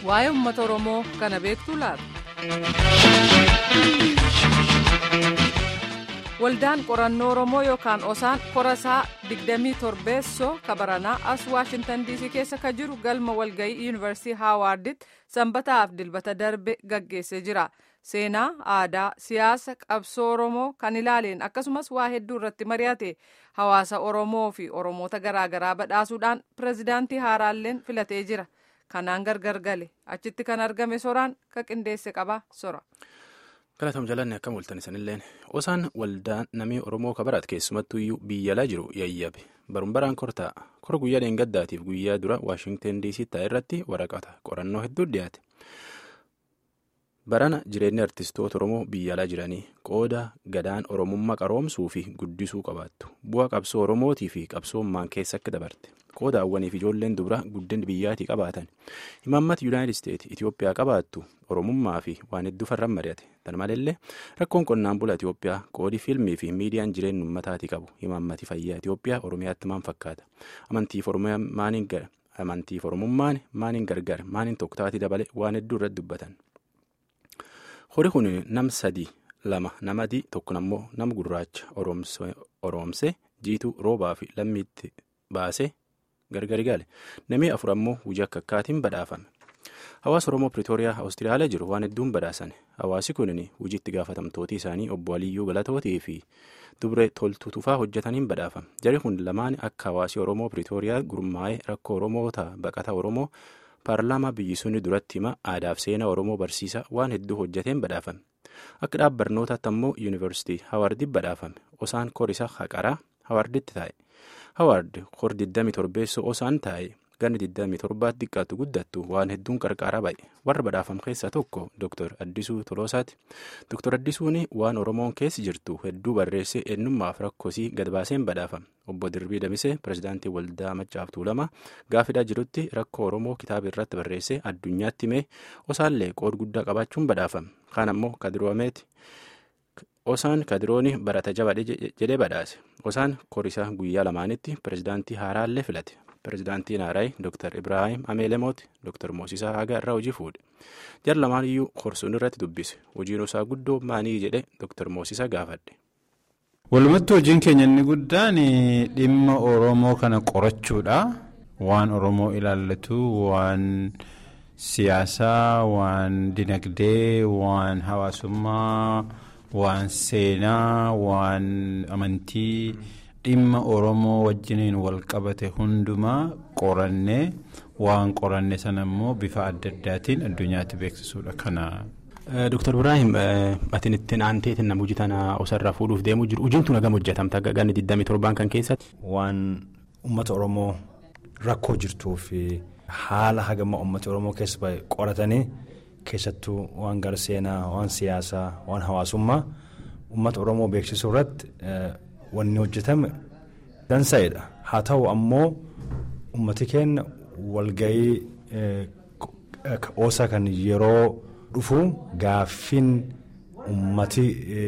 waa'ee uummata oromoo kana beektuu laata. waldaan qorannoo oromoo yookaan osaan korasaa 27 kabaranaa as waashintan diisii keessa ka jiru galma walgayii yuunivarsiitii haawaarditti sanbataaf dilbata darbe gaggeessee jira seenaa aadaa siyaasa qabsoo oromoo kan ilaaleen akkasumas waa hedduu irratti mari'ate hawaasa oromoo fi oromoota garaagaraa badhaasuudhaan pirezidaantii haaraalleen filatee jira kanaan gargar gale achitti kan argame soraan ka qindeesse qaba sora. galatamu jalanne akkam waltan isanilleen osaan waldaa namii oromoo kabarat keessumattuyyuu biyyalaa jiru yayyabe baruun baraan kortaa kora guyyaa dheengaddaatiif guyyaa dura waashingten diisii ta'e irratti waraqata qorannoo hedduu dhiyaate barana jireenya artistoota oromoo biyyalaa jiranii qooda gadaan oromummaa qaroomsuu fi guddisuu qabaattu bu'a qabsoo oromootii fi qabsoommaan keessa akka dabarte qooda hawwaniif ijoolleen dubra guddin biyyaatii qabaatan imaammata yuunaayitid isteetsi itiyoophiyaa qabaattu oromummaa fi waan hedduu farran mari'ate tan maleellee rakkoon qonnaan bulaa itiyoophiyaa qoodii fiilmii fi miidiyaan jireenya ummataatii qabu imaammati fayyaa itiyoophiyaa oromiyaatti maan fakkaata amantiif oromummaan maaniin gargar maaniin tokkotaatii dabale waan hedduu irratti dubbatan. horii kun nam sadii lama nama adii tokko ammoo nama gurraacha oroomsee jiituu roobaa fi lammiitti baasee gargari gale namni afur ammoo hojii akka akkaatiin badhaafame hawaasa oromoo piriitooriyaa awustiraaliyaa jiru waan hedduun badhaasan hawaasi kunin hojiitti gaafatamtootii isaanii obbo aliyyuu galatootii fi dubre toltuu tufaa hojjetaniin badhaafame jari kun lamaan akka hawaasi oromoo piriitooriyaa gurmaa'ee rakkoo oromoota baqata oromoo. paarlaamaa biyyi sunni duratti hima aadaaf seenaa oromoo barsiisa waan hedduu hojjeteen badhaafame akka dhaab barnootaatti ammoo yuunivarsiitii hawaardii badhaafame osaan korisa haqaraa hawaarditti taa'e hawaard kor 27 osaan taa'e ganni 27 xiqqaatu guddattu waan hedduun qarqaaraa ba'e warra badhaafame keessaa tokko dr addisuu toloosaati dr addisuun waan oromoon keessi jirtu hedduu barreessee eenyummaaf rakkosii gadbaaseen badhaafame obbo dirbii damisee pirezidaantii waldaa maccaaf tuulamaa gaafidhaa jirutti rakkoo oromoo kitaaba irratti barreessee addunyaatti himee osaallee qood guddaa qabaachuun badhaafame kaan ammoo kadiroomeeti osaan kadirooni barata jabadhe jedhee badhaase osaan korisaa guyyaa lamaanitti pirezidaantii haaraallee filate pirezidaantiin haaraay dr ibraahim ameelemooti dr moosisaa hagaa irraa hojii fuudhe jar lamaan iyyuu korsuun irratti dubbise hojiin isaa guddoo maanii jedhe dr moosisaa gaafadhe. walumatti hojiin keenya inni guddaan dhimma oromoo kana qorachuudha waan oromoo ilaallatu waan siyaasaa waan dinagdee waan hawaasummaa waan seenaa waan amantii dhimma oromoo wajjiniin wal qabate hundumaa qorannee waan qoranne sana immoo bifa adda addaatiin addunyaatti beeksisuudha kana. Dr. Ibrahim atin ittiin aanteetiin nama hojii tana osarraa fuudhuuf deemuu jiru hojiin tun hagam hojjetamta ganni 27 kan keessatti. Waan uummata Oromoo rakkoo jirtuu fi haala hagama uummata Oromoo keessa bahe qoratanii keessattuu waan gara seenaa waan siyaasaa waan hawaasummaa uummata Oromoo beeksisuu irratti wanni hojjetame dansaa'edha. Haa ta'u ammoo uummati keenya walgahii oosaa kan yeroo. dhufu gaaffiin ummati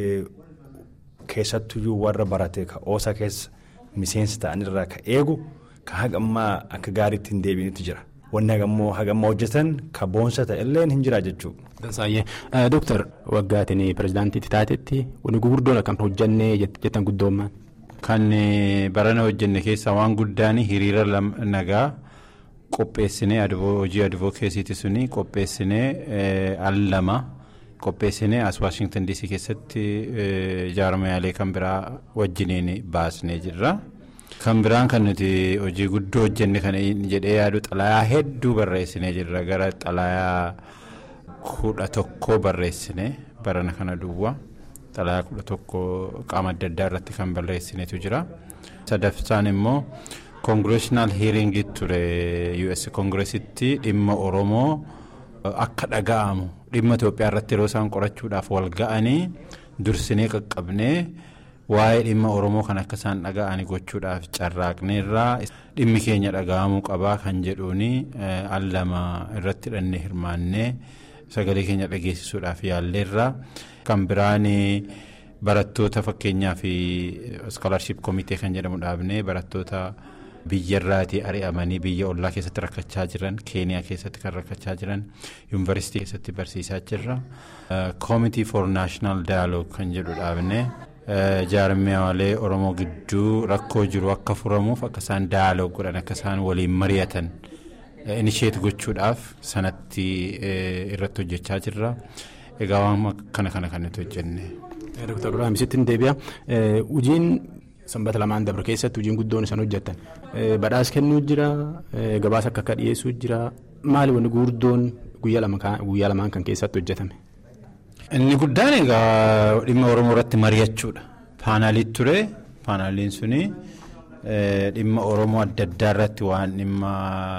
keessattuyyuu warra barate ka oosaa keessa miseensa ta'anirraa ka eegu ka hagammaa akka gaariitti hin deebiinitti jira wanni hagammoo hagammaa hojjetan ka boonsa ta'ellee hin jira jechuudha. Dansaayyee Dooktar Waggaatiin pirezidaantiitti taatetti wanni gurguddoon akkam hojjannee jettan guddoommaan. Kan barana hojjenne keessaa waan guddaan hiriira nagaa. qopheessinee hojii advokeesiiti suni qopheessinee al lama qopheessinee as waashingtan diisii keessatti jaarmayaalee kan biraa wajjiniin baasnee jirra. kan biraan kan nuti hojii guddoo hojjenne kan jedhee yaadu xalayaa hedduu barreessinee jirra gara xalayaa kudha tokkoo barreessine barana kana duwwaa xalayaa kudha tokko qaama adda addaa irratti kan barreessinetu jira. sadaffaan immoo. koongireshinaal hiiringii ture us koongiresitti dhimma oromoo akka dhaga'amu dhimma itoophiyaa irratti yeroo isaan qorachuudhaaf wal ga'anii dursinee qaqqabnee waa'ee dhimma oromoo kan akka isaan dhaga'anii gochuudhaaf carraaqneerraa dhimmi keenya dhaga'amuu qabaa kan jedhuuni al lama irratti hidhannee hirmaannee sagalee keenya dhageessisuudhaaf yaalleerraa kan biraan. barattoota fakkeenyaa fi iskoolarship komitee kan jedhamu dhaabnee barattoota biyyarraatii ari'amanii biyya ollaa keessatti rakkachaa jiran keeniyaa keessatti kan rakkachaa jiran yuunivarsiitii keessatti barsiisaa jirra koomitii for naashinaal daayaloog kan jedhu dhaabne jaarmiyaalee oromoo gidduu rakkoo jiru akka furamuuf akka isaan daayaloog godhan akka isaan waliin mari'atan inisheet gochuudhaaf sanatti irratti hojjechaa jirra egaa waan kana kana kan nuti hojjenne. Dr. Ibrahim sittiin deebi'a. Hojiin sanbata lamaan dabre keessatti hojiin guddoon isaan hojjetan badhaas kennuu jira gabaasa akka akka dhiyeessuu jira maali wanni gurguddoon guyyaa lamaan kan keessatti hojjetame. Inni guddaan egaa dhimma Oromoo irratti mari'achuudha. Paanaaliitu ture. Paanaaliin suni dhimma Oromoo adda addaa irratti waan dhimma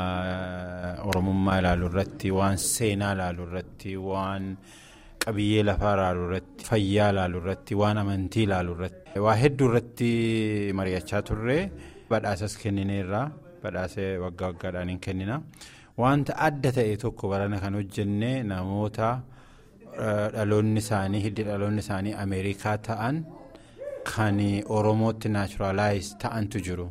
Oromummaa ilaaluu irratti waan seenaa ilaaluu irratti waan qabiyyee lafaa ilaaluu irratti fayyaa ilaaluu irratti waan amantii ilaaluu irratti waa hedduu irratti mari'achaa turre badhaasas kennineerra badhaasee waggaa waggaadhaan hin kennina wanta adda ta'e tokko barana kan hojjenne namoota dhaloonni isaanii hiddi dhaloonni isaanii ameerikaa ta'an kan oromootti naachuraalaayiz ta'antu jiru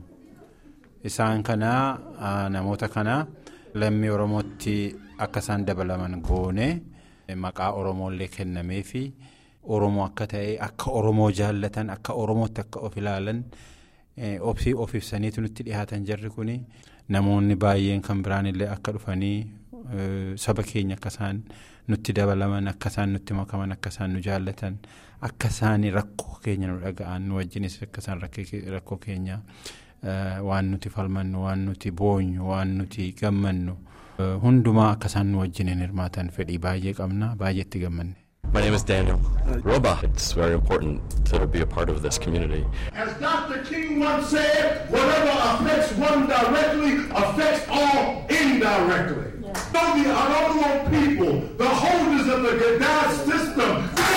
isaan kana namoota kana lammii oromootti akka isaan dabalaman goone. maqaa oromoollee kennamee fi oromoo akka ta'e akka oromoo jaallatan akka oromootti akka of ilaalan obsii of ibsaniitu nutti dhihaatan jarri kun namoonni baay'een kan biraanillee akka dhufanii saba keenya akka isaan nutti dabalaman akka isaan nutti makaman akka isaan nu jaallatan akka isaan rakkoo keenya nu dhaga'an nu wajjinis akka isaan rakkoo keenya waan nuti falmannu waan nuti boonyu waan nuti gammannu. hundumaa akka isaan nu wajjin hirmaatan fedhii baay'ee qabna baay'eetti gammanne. My name is Daniel Roba. It's very important to be a part of this community. As Dr. King once said, whatever affects one directly affects all indirectly. So the Oromo people, the holders of the Gaddafi system,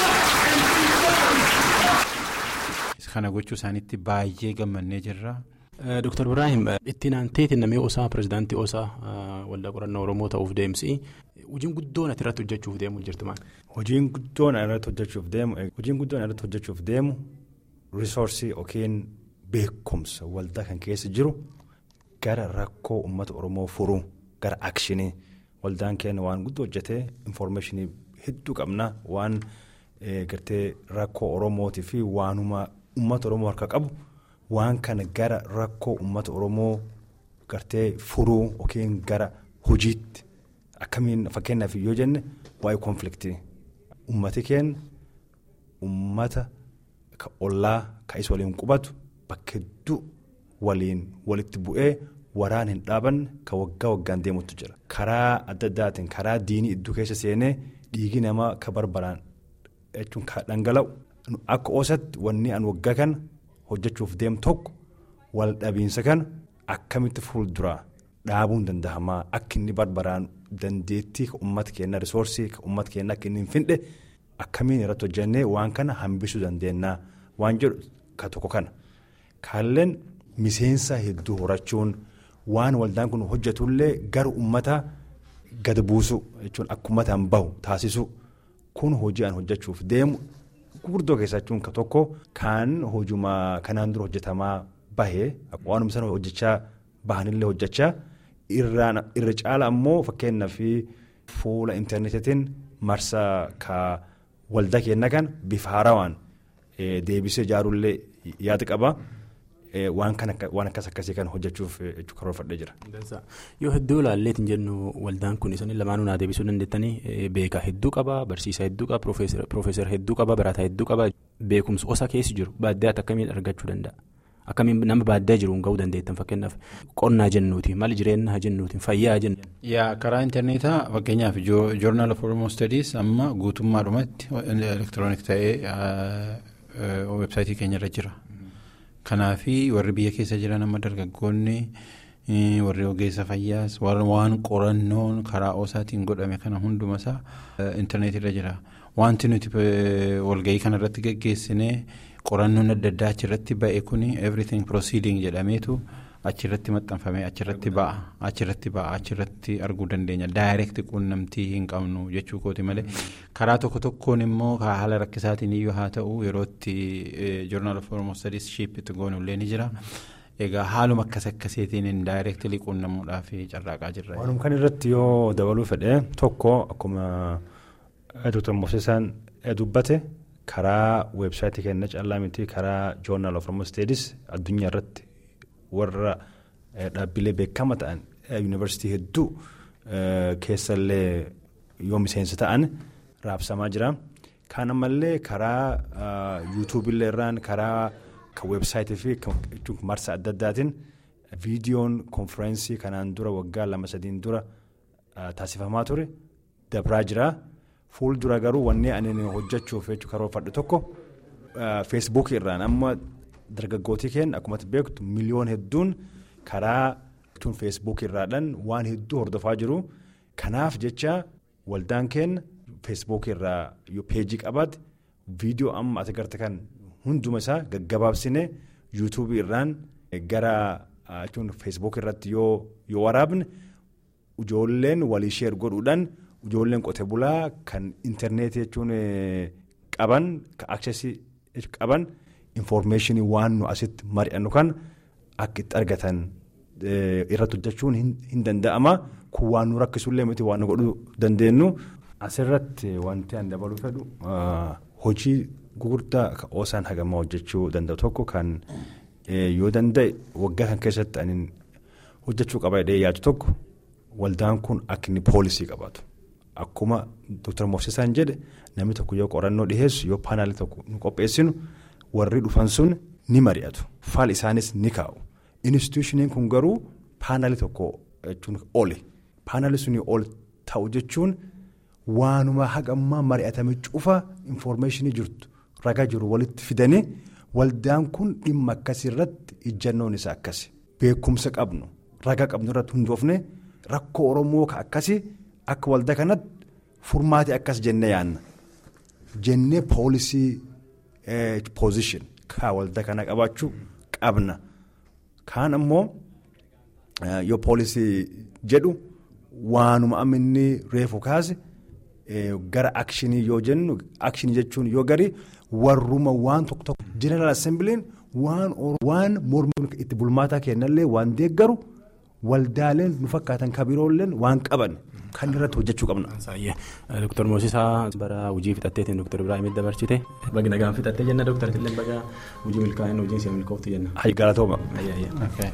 kana gochuu isaaniitti baay'ee gammannee jirra. Dr. Ibrahim ittiin aanteetiin namni osaa pirezidaantii osaa waldaa qorannoo Oromoo ta'uuf deemsi hojiin guddoon ati irratti hojjechuuf deemu jirti maal? Hojiin guddoon irratti hojjechuuf deemu hojiin guddoon irratti hojjechuuf deemu risoorsii yookiin beekumsa waldaa kan keessa jiru gara rakkoo uummata Oromoo furuu gara akshinii waldaan keenya waan guddoo hojjetee infoormeeshinii hedduu qabna waan gartee rakkoo Oromootii fi waanuma uummata Oromoo harka qabu. waan kana gara rakkoo uummata oromoo gartee furuu yookiin gara hojiitti akkamiin fakkeenyaaf yoo jenne waa'ee konfliktii uummati keenya uummata ka ollaa ka isa waliin qubatu bakka hedduu waliin walitti bu'ee waraan hin dhaabanne ka waggaa waggaan deemutu jira karaa adda addaatiin karaa diinii iddoo keessa seenee dhiigi namaa ka barbaraan jechuun ka dhangala'u akka oosatti wanni an waggaa kana. hojjechuuf deemu tokko wal dhabiinsa kana akkamitti fuulduraa dhaabuun danda'amaa akka inni barbaraan dandeettii uummata keenya risoorsii uummata keenya akka inni hin findhe akkamiin irratti hojjennee waan kana hambisuu dandeenya waan jedhu ka tokko kana kaalleen miseensa hedduu horachuun waan waldaan kun hojjetullee gara uummataa gad buusu jechuun akka uummataan bahu taasisu kun hojii aan hojjechuuf deemu. gurguddoo keessaa jechuun ka tokko kan hojuma kanaan dura hojjetamaa bahee waanuma sana hojjechaa bahanillee hojjechaa irra caala ammoo fakkeenyaaf fuula intarneetiin marsa ka waldaa keenya kan bifa haarawaan deebisee ijaarullee yaada qaba. waan akkas akkasii kan hojjechuuf karoorfadhee jira. Yoo hedduu ilaalleetiin jennu waldaan kun isaanii lamaanuu naa deebisuu dandeettanii beekaa hedduu qaba barsiisaa hedduu qaba piroofeesara hedduu qaba barataa hedduu qaba beekumsa osa keessa jiru baadiyyaatti akkamiin argachuu danda'a akkamiin nama baadiyyaa jiruun gahuu dandeettan fakkeenyaaf qonnaa jennuuti mali jireenya jennuuti fayyaa jennu. yaa karaa intarneetaa fakkeenyaaf joornaal of oromoo studies amma guutummaadhumatti elektiroonik ta'ee weebsaayitii keenyarra jira. Kanaafi warri biyya keessa jiran amma dargaggoonni warri ogeessa fayyaas waan qorannoon karaa osaatiin godhame kana hundumasaa intarneetirra jira. Wanti nuti walgahii kanarratti geggeessinee qorannoon adda addaa achirratti ba'e kuni everything proceeding jedhameetu achirratti maxxanfamee achirratti ba'a achirratti ba'a achirratti arguu dandeenya daayireekti quunnamtii hin qabnu jechuu kooti malee karaa tokko tokkoon immoo haala rakkisaatiin iyyuu haa ta'u yerootti joornaal of oromoo studies shiipitti goonullee ni jira egaa haaluma akkas akkasiitiin indaayireektilii quunnamuudhaaf carraaqaa jirra. Waanuma kan irratti yoo dabaluu fedhe tokko akkuma Dr. Moosesaan dubbate karaa weebsaayitii kenna callaa miti karaa joornaal of Oromoo Steedis addunyaa irratti warra dhaabbilee beekama ta'an yuunivarsiitii hedduu keessallee yoo miseensa ta'an raabsamaa jira. Kaan ammallee karaa yuutuubillee irraan karaa kan weebsaayitii fi marsa adda addaatiin viidiyoon konfereensii kanaan dura waggaa lama sadiin dura taasifamaa ture dabraa jira. Fuuldura garuu wanni ani hojjechuuf karoorfadhu tokko feesbuukii irraan amma dargaggootii keenya akkuma beektu miliyoon hedduun karaa tun feesbuukii irraadhaan waan hedduu hordofaa jiru. Kanaaf jecha waldaan keenya feesbuukii irraa yoo peejii qabaate viidiyoo amma ati garte kan hunduma isaa gaggabaabsine yuutuubii irraan gara feesbuukii irratti yoo waraabne ijoolleen walii sheer godhuudhaan. Ijoolleen qote bulaa kan intarneetii jechuun qaban kan aksesii qaban infoormeeshinii waan nu asitti mari'annu kan akka itti argatan irratti hojjechuun hin danda'ama. Kun waan nu rakkisullee miti waan nu godhuu dandeenyu. Asirratti wanti an dabaluu fedhu hojii gurguddaa kan oosaan hagamaa hojjechuu danda'u tokko kan yoo danda'e waggaa kan keessatti ani hojjechuu qaba jedhee yaadu tokko waldaan kun akka inni poolisii qabaatu. Akkuma Dr. Moosesaan jedhe namni tokko yoo qorannoo dhiheessu yoo paanaalii tokko nu qopheessinu warri dhufan sun ni mari'atu. Faal isaanis ni kaa'u. Institushiniin kun garuu paanaalii tokko jechuun oli. Paanaalii sunii ol ta'u jechuun waanuma hagammaa mari'atame cufa infoormeeshinii jirtu ragaa jiru walitti fidanii waldaan kun dhimma akkasii irratti ijjannoon isaa akkasi. Beekumsa qabnu ragaa qabnu irratti hundoofne rakkoo Oromoo ka akkasii. Akka waldaa kanatti furmaati akkas jennee yaadna. Jennee poolisii poozishin kan waldaa kana qabaachuu qabna. Kaan ammoo yoo poolisii jedhu waanuma aminni reefu kaase gara akshinii yoo jennu akshinii jechuun yoo gari warruma waan tokko tokko jeneraal assembiliin waan mormuun itti bulmaataa kennallee waan deeggaru waldaaleen nu fakkaatan kabiroolleen waan qaban. Kan irratti hojjechuu qabna. Dr. Moosisaa bara hojii fixatteetiin Dr. Ibrahim dabarsite. Baga nagaan fixattee jenna Dr. Tillee baga hojii milkaa'ina hojii ishee milkooftu jenna. Galatooma.